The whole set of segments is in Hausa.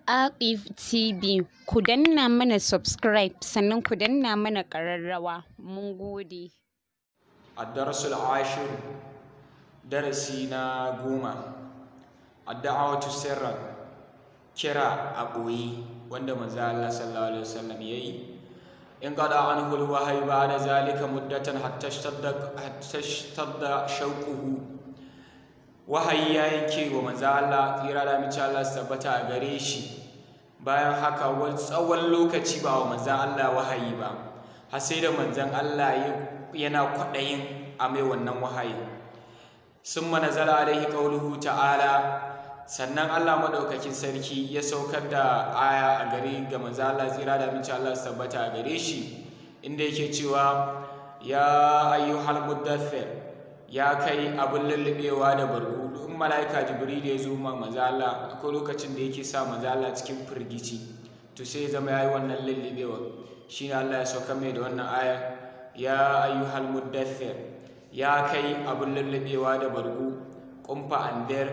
Archive TV, ku danna mana subscribe sannan ku danna mana ƙararrawa. Mun gode. الدرس العاشر درسنا قوما الدعوة سرا كرا أبوي وند منزل الله صلى الله عليه وسلم يي انقضى عنه الوحي بعد ذلك مدة حتى اشتد حتى اشتد شوقه wahayi ya yanke wa manzo Allah tsira da mace Allah su tabbata a gare shi bayan haka wani tsawon lokaci ba wa manzo Allah wahayi ba har sai da manzon Allah yana kwaɗayin a mai wannan wahayi sun manazala alaihi qauluhu ta'ala sannan Allah madaukakin sarki ya saukar da aya a gare ga manzo Allah tsira da mace Allah su tabbata a gare shi inda yake cewa ya ayyuhal muddathir ya kai abin lullubewa da bargo in mala'ika jibril ya zo ma manzo Allah akwai lokacin da yake sa manzo Allah cikin firgici to sai ya zama yayi wannan lullubewa shine Allah ya sauka mai da wannan aya ya ayyuhal muddathir ya kai abin lullubewa da bargo kumfa andir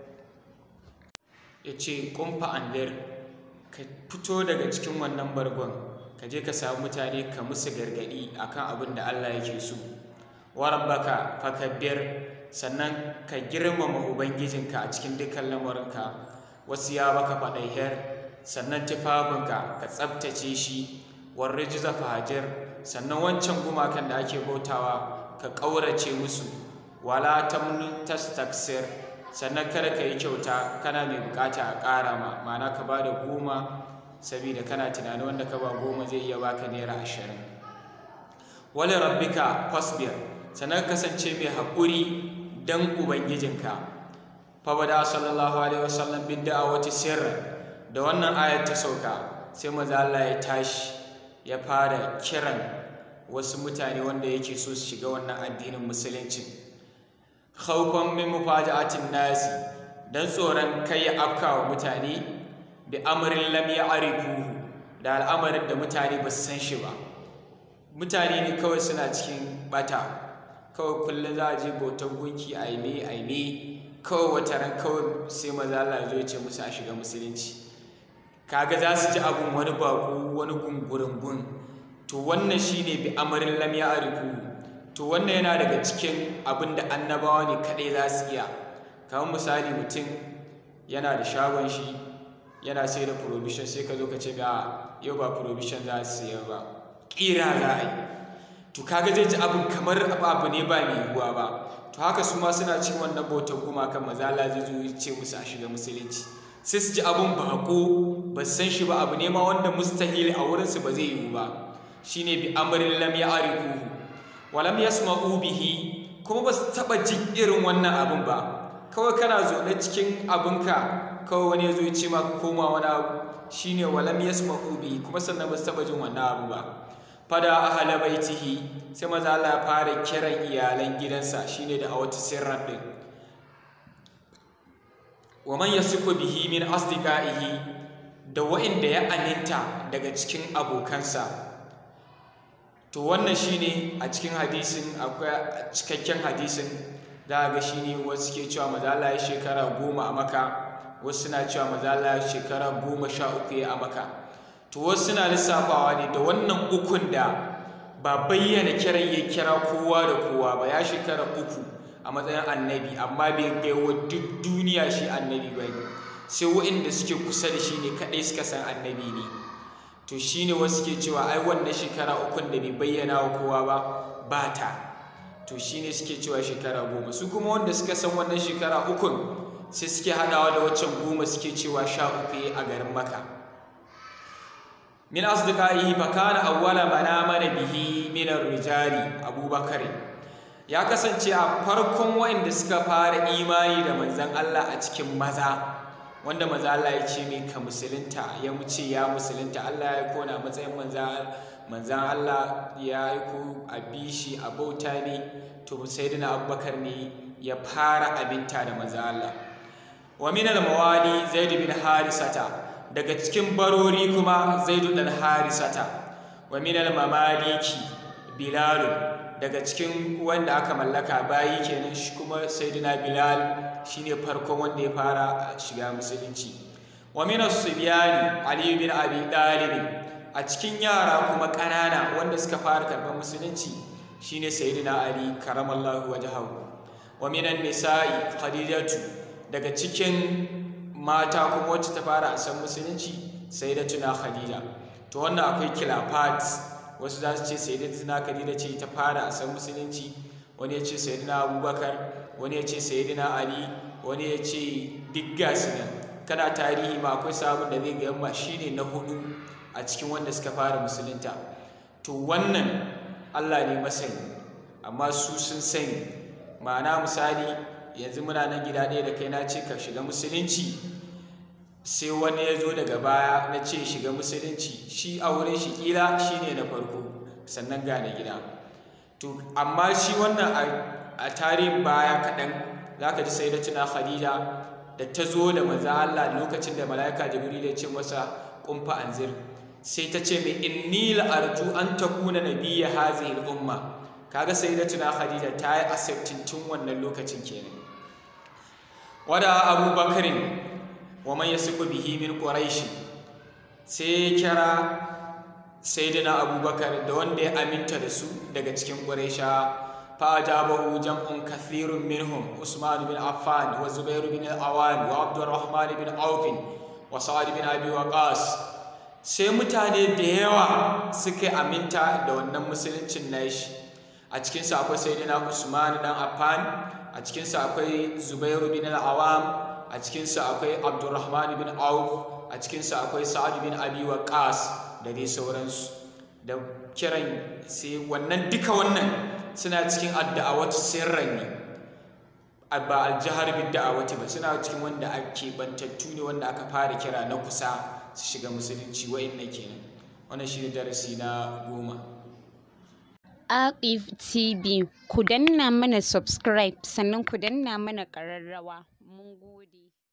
yace kumfa andir ka fito daga cikin wannan bargon ka je ka samu mutane ka musu gargadi akan abin da Allah yake so wa rabbaka fakabbir sannan ka girmama ubangijinka a cikin dukkan lamarinka wasu ya baka faɗaihar sannan tufafinka ka tsabtace shi warri jiza fahajir sannan wancan gumakan da ake bautawa ka ƙaurace musu wala tamnun tastaksir sannan kada ka yi kyauta kana mai bukata a ƙara ma ma'ana ka ba da goma saboda kana tunanin wanda ka ba goma zai iya baka naira ashirin wali rabbika fasbir sannan kasance mai haƙuri don ubangijinka fabada sallallahu alaihi wasallam bin da'awati sirra da wannan ayat ta sauka sai maza Allah ya tashi ya fara kiran wasu mutane wanda yake so su shiga wannan addinin musulunci khawfan min mufaja'atin nasi dan tsoron kai ya afka wa mutane bi amrin lam ya'rifuhu da al'amarin da mutane ba su san shi ba mutane ne kawai suna cikin bata kawai kullum za a je bautar gunki aime aime kawai wata ran kawai sai maza Allah zo ya ce musu a shiga musulunci kaga za su ji abun wani baku wani gungurungun to wannan shine bi amarin lam ya arifu to wannan yana daga cikin abin da annabawa ne kadai za su iya kamar misali mutum yana da shagon shi yana sai da provision sai ka zo ka ce ga yau ba provision za su sayar ba kira za a yi to kaga zai ji abin kamar abu ne ba mai yiwuwa ba to haka su ma suna cin wannan bautar gumakan mazala zai zo ya ce musu a shiga musulunci sai su ji abin bako ba su san shi ba abu ne ma wanda mustahil a wurinsu ba zai yiwu ba shine bi amrin lam ya'rifu wa lam yasma'u bihi kuma ba su taba jin irin wannan abin ba kawai kana zaune cikin abinka kawai wani ya zo ya ce ma koma wani abu shine wa lam yasma'u bihi kuma sannan ba su taba jin wannan abu ba fada ahala baitihi sai maza Allah ya fara kiran iyalan gidansa shine da a wata sirran din wa man yasiku bihi min asdiqaihi da wa'inda ya aninta daga cikin abokansa to wannan shine a cikin hadisin akwai cikakken hadisin da ga shine wasu ke cewa maza Allah ya shekara goma a maka wasu suna cewa maza Allah ya shekara goma sha uku ya a maka to wasu suna lissafawa ne da wannan ukun da ba bayyana kiran ya kira kowa da kowa ba ya shekara uku a matsayin annabi amma bai gai wa duk duniya shi annabi ba sai waɗanda suke kusa da shi ne kaɗai suka san annabi ne to shi ne wasu ke cewa ai wannan shekara ukun da bai bayyana wa kowa ba ba ta to shi ne suke cewa shekara goma su kuma wanda suka san wannan shekara ukun sai suke haɗawa da waccan goma suke cewa sha uku a garin maka min asdiqaihi fa kana awwala man amana bihi min ar-rijali abubakar ya kasance a farkon wanda suka fara imani da manzon Allah a cikin maza wanda maza Allah ya ce mai ka musulunta ya muce ya musulunta Allah ya kona matsayin manzan Allah ya yi ku a bishi a bauta ne to sayyidina abubakar ne ya fara abinta da manzan Allah wa min al-mawali zaid bin harisata daga cikin barori kuma zaidu dan harisata wa minal mamaliki bilalu daga cikin wanda aka mallaka bayi kenan shi kuma sayyidina bilal shine farkon wanda ya fara shiga musulunci wa min as-sibyani ali bin abi talib a cikin yara kuma ƙanana wanda suka fara karɓar musulunci shine sayyidina ali karamallahu wajhahu wa min an-nisa'i khadijatu daga cikin mata kuma wacce ta fara a san musulunci sayyidatuna khadija to wannan akwai khilafat wasu za su ce sayyidatuna khadija ce ta fara a san musulunci wani ya ce sayyidina abubakar wani ya ce sayyidina ali wani ya ce duk gasu nan kana tarihi ma akwai sabon da zai ga yamma shine na hudu a cikin wanda suka fara musulunta to wannan Allah ne masani amma su sun sani ma'ana misali yanzu muna nan gida ɗaya da kai na ce ka shiga musulunci sai wani ya zo daga baya na ce shiga musulunci shi a wurin shi kila shi ne na farko sannan gane gida to amma shi wannan a tarihin baya kaɗan za ka ji sai da tuna khadija da ta zo da maza Allah lokacin da mala'ika jibril ya ce masa kumfa anzir sai ta ce mai inni la'arju an takuna nabiyya hazihi al-umma kaga sai da tuna khadija ta yi accepting tun wannan lokacin kenan wada abubakarin wa man yasiku bihi min quraish sai kira sayyidina abubakar da wanda ya aminta da su daga cikin quraisha fa ajabahu jam'un kathirun minhum usman bin affan wa zubair bin al-awan wa abdurrahman bin auf wa sa'ad bin abi waqas sai mutane da yawa suka aminta da wannan musuluncin nashi a cikinsa akwai sayyidina usman dan affan a cikinsa akwai zubairu bin al-awam a cikinsa akwai abdurrahman bin auf a cikinsa akwai sa'ad bin abi waqas da dai sauransu da kiran sai wannan duka wannan suna cikin adda'awatu sirran ne ba aljahar bin da'awati ba suna cikin wanda ake bantattu ne wanda aka fara kira na kusa su shiga musulunci wa'innan kenan wannan shine darasi na goma Aqif TV ku danna mana subscribe sannan ku danna mana ƙararrawa mun gode